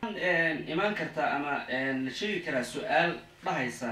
imaan kartaa ama la sheegi karaa su-aal dhahaysa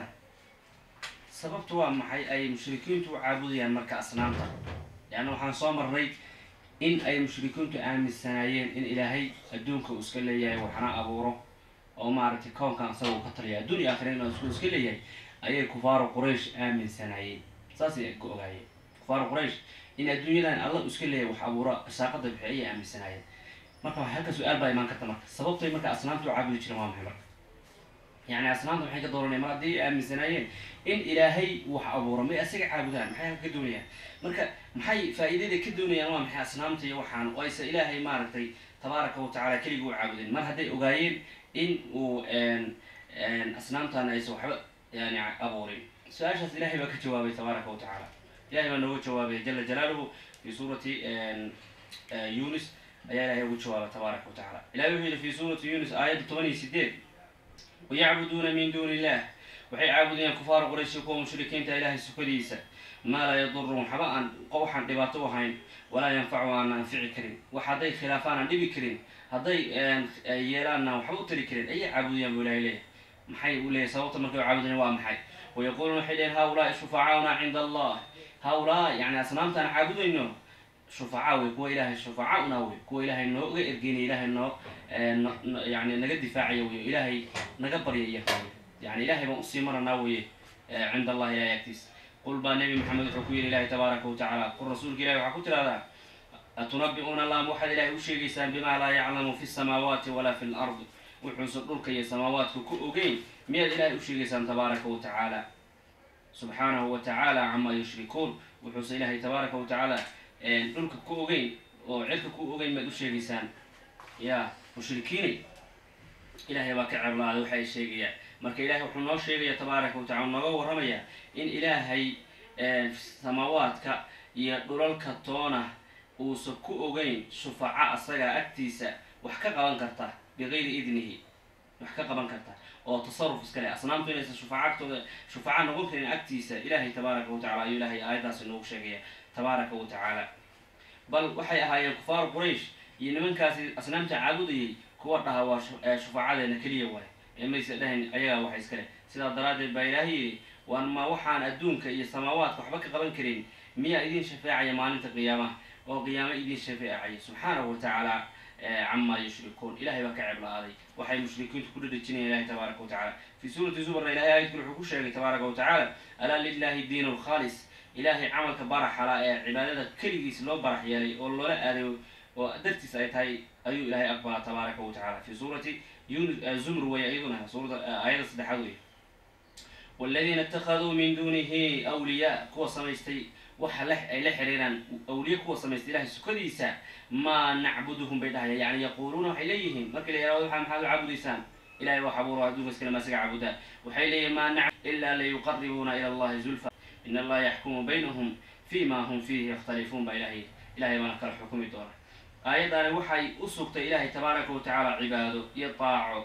sababtu waa maxay ay mushrikiintu u caabudayaan marka asnaamta leanna waxaan soo marnay in ay mushrikiintu aaminsanaayeen in ilaahay adduunka uu iska leeyahay waxna abuuro oo maaragtay koonkan asaga uu ka taliya adduun iyo aakhira inuu isku iska leeyahay ayay kufaaru quraysh aaminsanaayeen saasay ku ogaayeen kufaaru quraysh in adduunyadan alla uu iska leeyahay wax abuuro saaqada bixi ayay aaminsanaayeen marka halka su-aal baa imaan karta marka sababtay marka asnaamta u caabudi jireen waa maxay marka yani asnaamta maxay ka dooranaya mar haddii ay aaminsanaayeen in ilaahay wax abuuro may asaga caabudaan maxay halka ka doonayaan marka maxay faa-iidada ka doonayaan waa maxay asnaamta iyo waxaan oo aysa ilaahay maaragtay tabaaraka wa tacala keliga u caabudeen mar hadday ogaayeen in uu asnaamtan aysa waxba yani abuurin su-aashaas ilahay baa ka jawaabay tabaaraka wa tacaala ilahay baa nooga jawaabay jala jalaaluhu fi suurati yunis ayaa ilahay ugu jawaaba tabaaraka wa tacala ilahay wuxuu yihi fi suurati yunis aayadda toban iyo sideed wayacbuduuna min duuni illah waxay caabudayaan kufaar qurayshi kuwa mushrikiinta ilaahay sukadiisa maa laa yadurun waxba aan waxaan dhibaato u ahayn walaa yanfacu aan anfici karin wax hadday khilaafaan aan dhibi karin hadday yeelaanna waxba u tari karin ayay caabudayaan buu ilahay leeyahay maxay u leeyahy sababta markay u caabudayaan waa maxay wayaquuluuna waxay leeyihin haulaai shufacaauna cinda allah haulaa yani asnaamtaan caabudayno shufacaa wey kuwa ilaahay shufacauna wey kuwa ilaahay nooga ergeynaya ilaahay noo yani naga difaacaya wey ilaahay naga baryaya yani ilahay baan usii maranaa weye cinda allahi ilahay agtiis qul baa nebi maxamed wuxuu ku yihi ilahi tabaaraka wa tacaala qul rasuulka ilahi waxaa ku tirahdaa atunabi-uuna allah waxaad ilaahay u sheegaysaan bimaa laa yaclamu fi samaawaati walaa fi lard wuxuusan dhulka iyo samaawaadka ku ogeyn miyaad ilaahay u sheegaysaan tabaaraka wa tacaala subxaanahu wa tacaala camaa yushrikuun wuxuusan ilaahay tabaaraka wa tacaala dhulka ku ogeyn oo cirka ku ogeyn maad u sheegaysaan ya mushrikiinay ilaahay baa ka ceblaaday waxa ay sheegayaan marka ilahay wuxuu noo sheegaya tabaaraka wa tacala nooga warramaya in ilaahay samaawaadka iyo dhulalka toona uusan ku ogeyn shufaca asaga agtiisa wax ka qaban karta bikayri idnihi wax ka qaban karta oo tasaruf iska leh asnaamtu inaysan shufaca agtooda shufaca noqon karin agtiisa ilaahay tabaaraka wa tacala ayuu ilaahay aayaddaasi noogu sheegaya tabaaraka wa tacaala bal waxay ahaayeen kufaaru quraysh iyo nimankaasi asnaamta caabudayay kuwa dhaha waa shufacadeena keliya waay ee maysa dhahayn ayagaa waxa iska leh sidaa daraaddeed baa ilaahay yidhi waan ma waxaan adduunka iyo samaawaadka waxba ka qaban karin miyaa idin shafeecaya maalinta qiyaamaha oo qiyaamo idin shafeecaya subxaanahu wa tacaala camaa yushrikuun ilahay baa ka ceblaaday waxay mushrikiintu ku dhadhejinayaan ilahi tabaaraka wa tacala fii suurati zumarna ilahay aayadkul wuxuu ku sheegay tabaaraka wa tacaala alaa lilahi diin lkhaalis ilaahay camalka baraxala ee cibaadada keligiis loo barax yeelay oo loola aaday oo dartiis ay tahay ayuu ilahay aqbalaa tabaaraka wa tacala fi suurati zumr wey iyaduna suurada aayadda saddexaad wey waladiina itakaduu min duunihi awliyaa kuwa samaystay waxa ay la xiriiraan awliye kuwa samaystay ilahay sukadiisa maa nacbuduhum bay dhahaya yani yaquuluuna waxay leeyihiin markii la yahado waa maxaad u caabudaysaan ilahay wax abuuro adduunka iskale maasaga caabudaa waxay leeyihin maa nac ilaa layuqaribuuna ila allahi zulfa in allaha yaxkumu baynahum fi ma hum fiihi yakhtalifuun baa ilahay ilahay baana kala xukumi doona aayaddaani waxay u sugtay ilaahay tabaaraka wa tacaala cibaado iyo daaco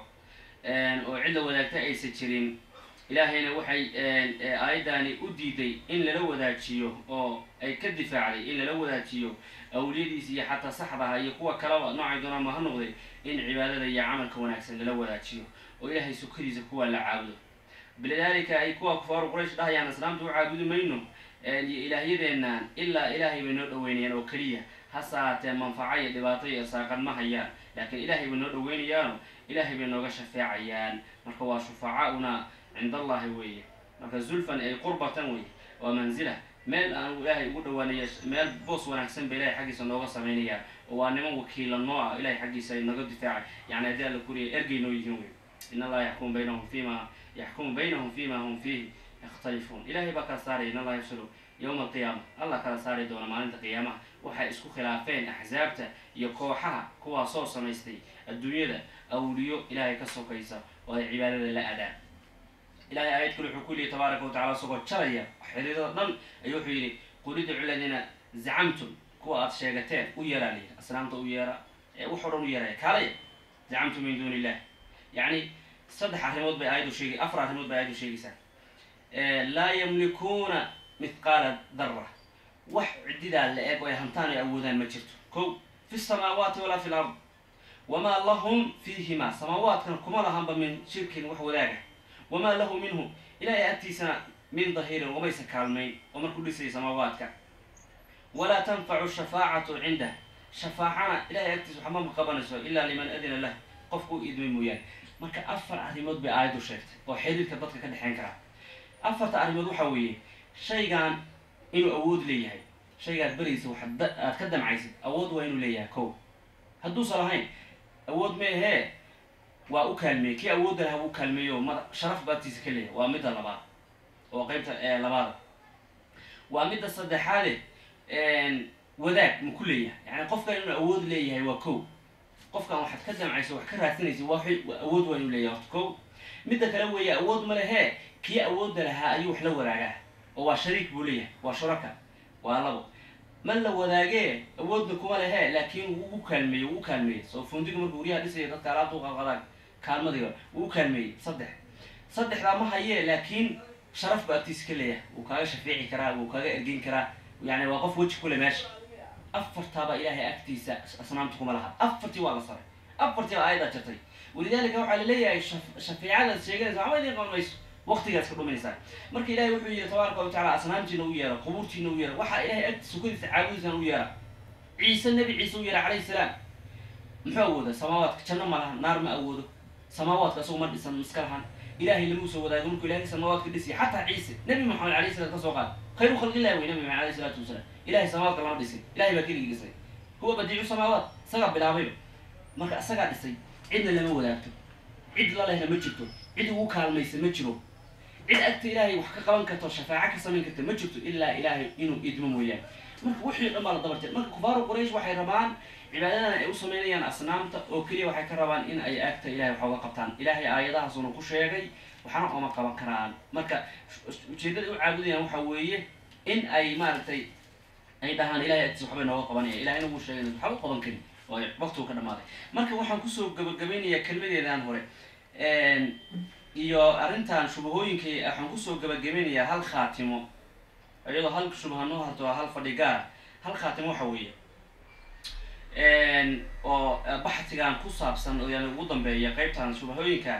oo cidla wadaagta aysan jirin ilaahayna waxay aayaddaani u diiday in lala wadaajiyo oo ay ka difaacday in lala wadaajiyo awliyadiisa iyo xataa saxdaha iyo kuwa kalaba noocay doonaan ha noqday in cibaadada iyo camalka wanaagsan lala wadaajiyo oo ilaahay sukadiisa kuwa la caabudo bilidaalika ay kuwa kufaaru quraysh dhahayaan asnaamta u caabudi mayno iyo ilaahyadeennan ilaa ilaahay bay noo dhaweynayaan oo keliya hase haatee manfaco iyo dhibaato iyo saaqan ma hayaan laakiin ilaahay bay noo dhaweynayaano ilaahay bay nooga shafeecayaan marka waa shufacaauna cind allahi weeye marka zulfan ay qurbatan weye waa manzila meel aan ilaahay ugu dhawaanaya meel boos wanaagsan ba ilahay xaggiisa nooga samaynaya oo waa niman wakiila noo ah ilahay xaggiisa ay naga difaacay yani haddii alla kuriya ergey noo yihiin wey in allaha yaxkumu baynahum fima yaxkumu baynahum fima hum fiihi yakhtalifuun ilahay baa kala saaraya in allaha yafsilu yowma alqiyaama allah kala saari doona maalinta qiyaamaha waxay isku khilaafeen axsaabta iyo kooxaha kuwaasoo samaystay adduunyada awliyo ilaahay ka sokaysa oo ay cibaadada la adaan ilahay aayad kale wuxuu ku yihi tabaaraka wa tacala isagoo jaraya xiriirada dhan ayuu wuxuu yidhi qul idcu ladiina zacamtum kuwa aada sheegateen u yeeraa layidhi asnaamta u yeera wax o dhan u yeeraya kaalaya zacamtum min duuni illah yacni saddex arrimood bay aayaddu sheegay afar arrimood bay aayaddu sheegaysaa laa yamlikuuna mithqaala darra wax cididaa la eg oo ay hantaan ay awoodaan ma jirto ko fi samaawaati walaa fi lard wamaa lahum fiihima samaawaadkan kuma lahanba min shirkin wax wadaaga wamaa lahu minhu ilaahay agtiisana min dahiirin umaysa kaalmayn oo markuu dhisayay samaawaadka walaa tanfacu shafaacatu cindah shafaacana ilahay agtiisa waxba ma qabanayso ilaa liman adina lah qofku u idmay mooyaane marka afar arrimood bay aayaddu sheegtay oo xiriirka dadka ka dhexeyn karaa afarta arrimood waxaa weeye shaygan inuu awood leeyahay shaygaad beraysa waxaad aad ka damcaysid awood waa inuu leeyahay kow hadduusan lahayn awood meehee waa u kaalmeeyey kii awoodda lahaa wuu kaalmeeyo ma sharaf baagtiisa ka leeyahay waa midda labaad oo qeybta labaada waa midda saddexaade wadaag ma ku leeyahay yani qofkan inuu awood leeyahay waa kow qofkan waxaad ka damcaysa wax ka raadsanaysa waa awood waa inuu leeyahay horta kow midda kale weeye awood ma lehee kii awoodda lahaa ayuu wax la wadaagaa oo waa shariik buu leeyahay waa shuraka waa labo ma la wadaagee awoodna kuma lehe laakiin wuu u kaalmeeyey wuu u kaalmeeyey soo fundiga markuu guryaha dhisaya dadka alaabta uqaqadaan kaalmadiga wuu u kaalmeeyey saddex saddexdaa ma hayee laakiin sharaf ba agtiisa ka leeyahay wuu kaaga shafeeci karaa wuu kaaga ergeyn karaa yani waa qof weji kule meesha afartaaba ilaahay agtiisa asnaamta kuma laha afartii waa la saray afartii baa aayaddaa jirtay walidaalika waxaa laleeyahay shafeecadaad sheeganaysa waxba idiin qaban mayso waqtigaas ka dhuminaysaa marka ilahay wuxuu yihi tabaaraka wa tacala asnaamtiina u yeera qubuurtiina u yeera waxaa ilahay agtiisa sukadiisa caabudiisana u yeera ciise nebi ciise u yeera calayhi salaam muxuu awooda samaawaadka janno ma lahan naar ma awoodo samaawaadka isagu ma dhisan miska lahan ilahay lama usoo wadaago markuu ilahay samaawaadka dhisiya xataa ciise nebi maxamed alayhi salat ka soo qaad khayru khalqillahi wey nabi maxamed alayhi salaatu wasalaam ilahay samaawaadka lama dhisin ilahay baa keligii dhisay huwa badiicu samaawaat isagaa bilaabayba marka isagaa dhisay cidna lama wadaagto cid la lehna ma jirto cid ugu kaalmaysa ma jiro cid agta ilaahay wax ka qaban karto shafaaco ka samayn karta ma jirto ilaa ilaahay inuu idmo mooyaane marka wixii dhan baa la dabartay marka kufaaru quraysh waxay rabaan cibaadadan ay u samaynayaan asnaamta oo keliya waxay ka rabaan in ay agta ilahay wax oga qabtaan ilaahay aayadahaasuna ku sheegay waxna ooma qaban karaan marka ujeeddada u caabudayaan waxa weeye in ay maaragtay ay dhahaan ilahay agtiisa waxbay nooga qabanaya ilahayna wuu sheegay waxba u qaban karin oo waqtigu ka dhamaaday marka waxaan kusoo gabagabeynayaa kelmadeedan hore iyo arrintan shubahooyinkii waxaan kusoo gabagabeynayaa hal khaatimo iyadoo hal shubaha noo harto hal fadhi gaara hal khaatimo waxa weeye oo baxtigan ku saabsan oo yani ugu dambeeya qeybtan shubahooyinka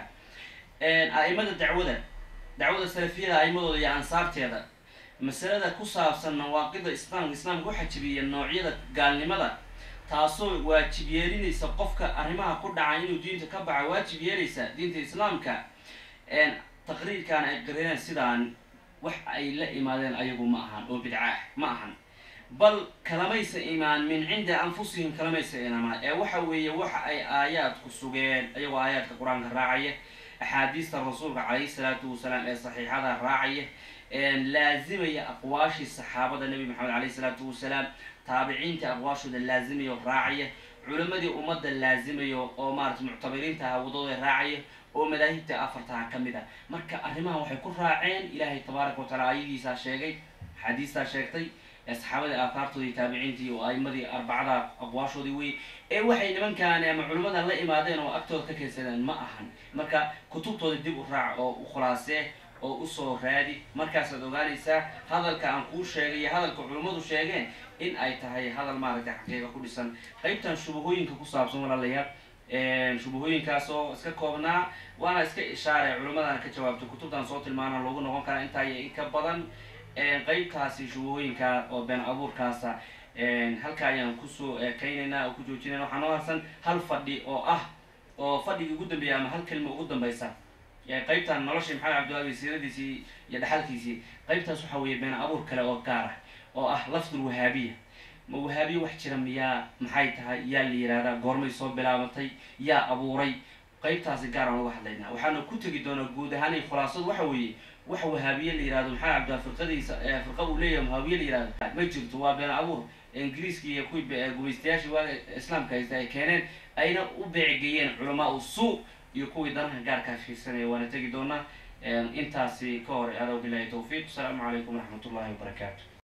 a'imada dacwada dacwada salafiyada a'imadooda iyo ansaarteeda masalada ku saabsan nawaaqida islaamka islaamka waxaa jibiya noocyada gaalnimada taasoo waajib yeelinaysa qofka arrimaha ku dhaca inuu diinta ka baxa waajib yeelaysa diinta islaamka taqriirkan ay qariyeen sidaan wax ay la imaadeen ayagu ma ahan oo bidca ah ma ahan bal kalamaysa imaan min cinda anfusihim kalamaysa imaan ee waxa weeye waxa ay aayaadku sugeen ayagoo aayaadka qur-aanka raacaya axaadiista rasuulka calayhi salaatu wasalaam ee saxiixada raacaya laazimaya aqwaashii saxaabada nebi maxamed calayhi salaatu wasalaam taabiciinta aqwaashooda laazimaya raacaya culimadii ummadda laazimayo oo maarata muctabiriinta ah wadooda raacaya oo madaahibta afartaha ka mid a marka arrimahan waxay ku raaceen ilaahay tabaaraka wa taala ayadiisaa sheegay axaadiistaa sheegtay ee saxaabadii aakaartoodii taabiciintii oo aimadii arbacada aqwaashoodii wey ee waxay nimankaan ama culimmadan la imaadeen oo agtooda ka keensadeen ma ahan marka kutubtooda dib u raac oo u khulaasee oo usoo raadi markaasaad ogaanaysaa hadalka aan kuu sheegay iyo hadalka culimmadu sheegeen in ay tahay hadal maaragtay xaqiiqa ku dhisan qaybtan shubahooyinka ku saabsan walaalayaal shubahooyinkaasoo iska koobnaa waana iska ishaaray culimmadana ka jawaabtay kutubtan soo tilmaana loogu noqon karaa intaa iyo in ka badan qeybtaasi shubahooyinka oo been abuurkaasa halka ayaan kusoo kaynaynaa oo ku joojinayna waxaa noo harsan hal fadhi oo ah oo fadhigii ugu dambeeya ama hal kelima ugu dambaysa qaybtan noloshii maxamed cabdiwaabi siiradiisii iyo dhaxalkiisii qaybtaas waxaa weeye been abuur kale oo gaar ah oo ah lafdul wahaabiya ma wahaabiya wax jira miyaa maxay tahay yaa la yihahdaa goormay soo bilaabatay yaa abuuray qaybtaasi gaar aan uga hadlaynaa waxaana ku tegi doonaa guud ahaan khulaasadu waxa weeye wax wahaabiye la yihahdo maxamed cabdiwaa firqadiisa firqa uu leeyahay wahaabiye la yihahdo ma jirto waa been abuur ingiriiskii iyo kuwii gumaystayaashii waaga islaamka haysta ay keeneen ayna u beecgeeyeen culamaa u suu iyo kuwii danaha gaarkaa fiirsanaya waana tegi doonaa intaasi ka hor adaa bilahi tawfiiq asalaamu calaykum waraxmat ullahi wabarakaatu